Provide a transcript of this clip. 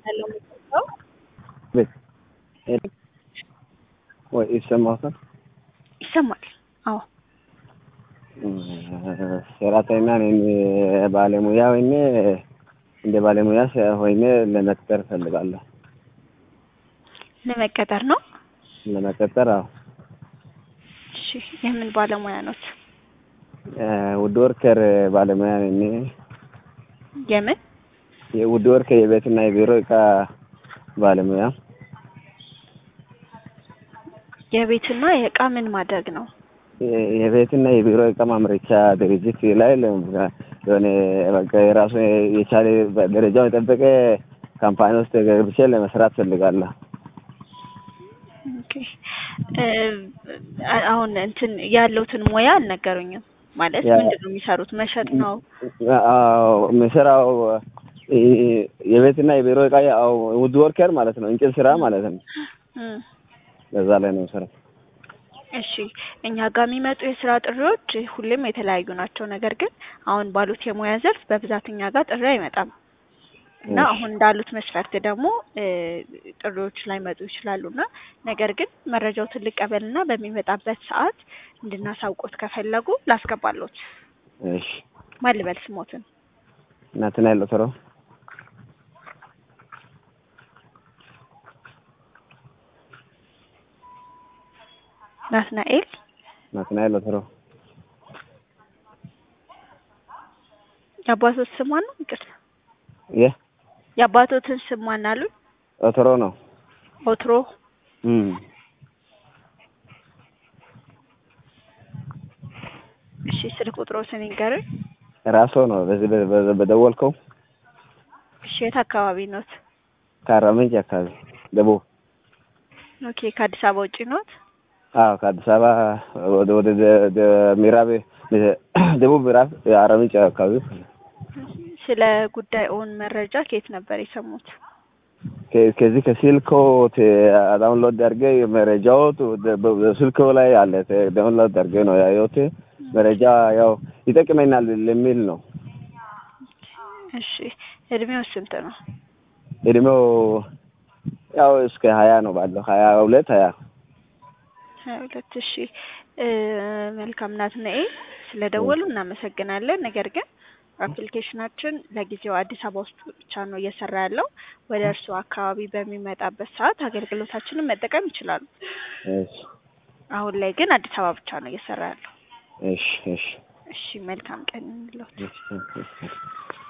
ያለው የሚሰጠው ቤት ወይ ይሰማታል? ይሰማል። አዎ ሰራተኛ ነኝ። ባለሙያ ወይኔ እንደ ባለሙያ ሆኜ ለመቅጠር እፈልጋለሁ። ለመቀጠር ነው። ለመቀጠር አዎ። እሺ የምን ባለሙያ ኖት? ውድ ወርከር ባለሙያ ነኝ። የምን የውድ ወርከር የቤትና የቢሮ እቃ ባለሙያ የቤትና የእቃ ምን ማድረግ ነው? የቤትና የቢሮ እቃ ማምረቻ ድርጅት ላይ የሆነ በቃ የራሱ የቻለ ደረጃውን የጠበቀ ካምፓኒ ውስጥ ገብቼ ለመስራት ፈልጋለሁ። ኦኬ አሁን እንትን ያለውትን ሙያ አልነገሩኝም። ማለት ምንድን ነው የሚሰሩት? መሸጥ ነው? አዎ የምሰራው የቤትና የቢሮ እቃ ያው ውድ ወርከር ማለት ነው። እንጨት ስራ ማለት ነው። በዛ ላይ ነው የምሰራው። እሺ እኛ ጋር የሚመጡ የስራ ጥሪዎች ሁሌም የተለያዩ ናቸው። ነገር ግን አሁን ባሉት የሙያ ዘርፍ በብዛት እኛ ጋር ጥሪ አይመጣም እና አሁን እንዳሉት መስፈርት ደግሞ ጥሪዎች ላይ መጡ ይችላሉ እና ነገር ግን መረጃዎትን ልቀበልና በሚመጣበት ሰዓት እንድናሳውቆት ከፈለጉ ላስገባሎት። እሺ ማን ልበል ስሞትን? ናትናኤል ኦቶሮ። ናትናኤል ናትናኤል ኦቶሮ። የአባቶት ስም ማን ነው? ይቅርታ የ የአባቶትን ስም ማን አሉ? ኦቶሮ ነው። ኦትሮ እም እሺ ስልክ ቁጥሮትን ይንገሩኝ። ራሶ ነው በዚህ በ- በደወልከው እሺ የት አካባቢ ኖት? ከአርባ ምንጭ አካባቢ ደቡብ። ኦኬ ከአዲስ አበባ ውጪ ኖት? አዎ ከአዲስ አበባ ወደ ወደ ደ- ደ- ምዕራብ ደቡብ ምዕራብ አርባ ምንጭ አካባቢ ስለ ስለ ጉዳዩን መረጃ ከየት ነበር የሰሙት? ከ- ከዚህ ከስልኮ ዳውንሎድ አድርጌ መረጃው በስልኮ ላይ አለ። ዳውንሎድ አድርጌ ነው ያየሁት። መረጃ ያው ይጠቅመኛል ለሚል ነው። እሺ እድሜው ስንት ነው? እድሜው ያው እስከ ሀያ ነው ባለው ሀያ ሁለት ሀያ ሀያ ሁለት እሺ እ መልካም ናትናኤል ስለደወሉ እናመሰግናለን። ነገር ግን አፕሊኬሽናችን ለጊዜው አዲስ አበባ ውስጥ ብቻ ነው እየሰራ ያለው። ወደ እርስዎ አካባቢ በሚመጣበት ሰዓት አገልግሎታችንን መጠቀም ይችላሉ። እሺ አሁን ላይ ግን አዲስ አበባ ብቻ ነው እየሰራ ያለው። እሺ እሺ እሺ መልካም ቀን እንሎት። እሺ እሺ